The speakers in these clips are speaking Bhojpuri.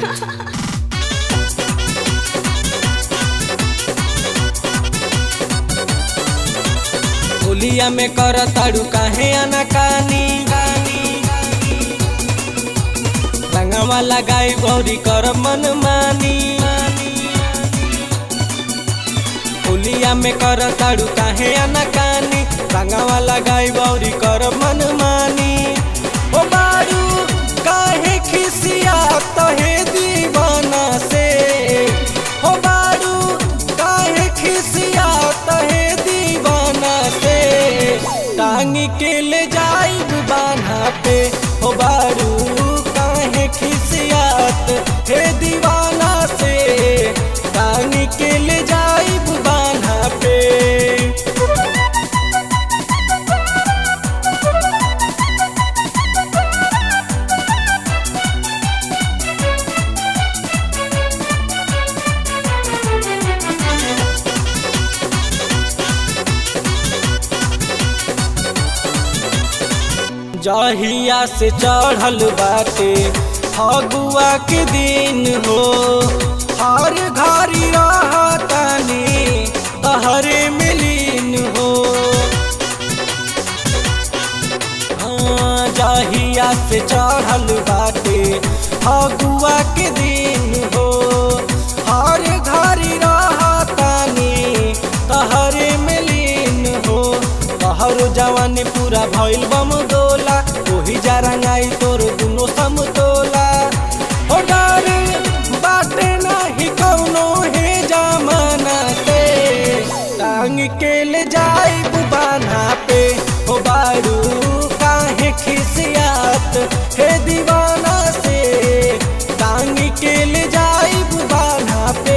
होलिया में कर ताड़ू काहे अनकानी रंगवा लगाई बौरी कर मन मानी होलिया में कर ताड़ू काहे अनकानी रंगवा लगाई बौरी कर मन मानी ओ बारू काहे खिसिया तहे दीवाना से हो बारू काहे खिसिया तहे दीवाना से टांग के ले जाई बाना पे हो बारू काहे खिसियात हे दीवाना से टांग के ले जाई बाना पे जहिया से चढ़ल बाटे फगुआ के दिन हो हर घरी रहतानी तहरे मिलीन हो हाँ, जहिया से चढ़ल बाटे फगुआ के दिन हो हर घरी रहतानी तहरे मिलीन हो तहरो जवानी पूरा भइल बम दोला ओही जा रंगाई तोर दुनो समतोला हो डर बाटे नाही कौनो हे जमाना से टांग के ले जाई बुबाना पे हो बारू काहे खिसियात हे दीवाना से टांग के ले जाई बुबाना पे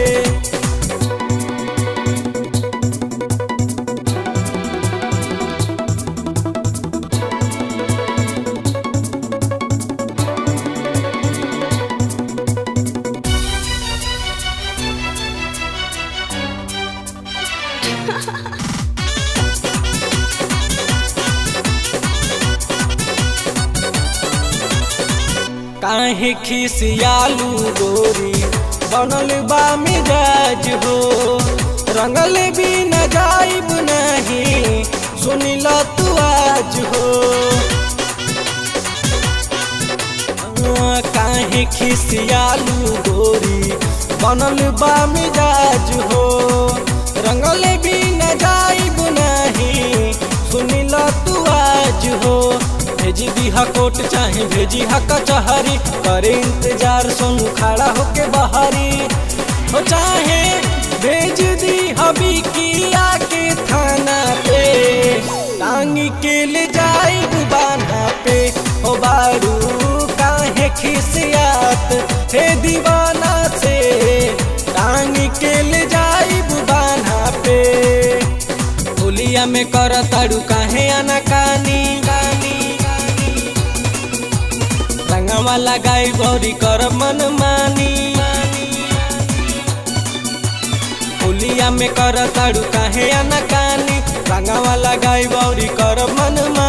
काहे खिसियालू गोरी बनल बा मिजाज हो रंगल भी न जाइब नहीं सुनिल तू आज हो हाँ, काहे खिसियालू गोरी बनल बा मिजाज हो रंगल भी न जाइब नहीं सुनिल तू आज हो भेजी दीहा कोट चाहे भेजी हा कचहरी करे इंतजार सोनू खड़ा होके बहारी हो चाहे भेज दी हबी किया के थाना पे टांग के ले जाई बाना पे हो बारू काहे खिसियात हे दीवाना से टांग के ले जाई बाना पे होलिया में कर ताड़ू काहे अनकानी रंगवा लगाई गौरी कर मन मानी होलिया में कर ताड़ू काहे अनकानी रंगवा लगाई गौरी कर मन मानी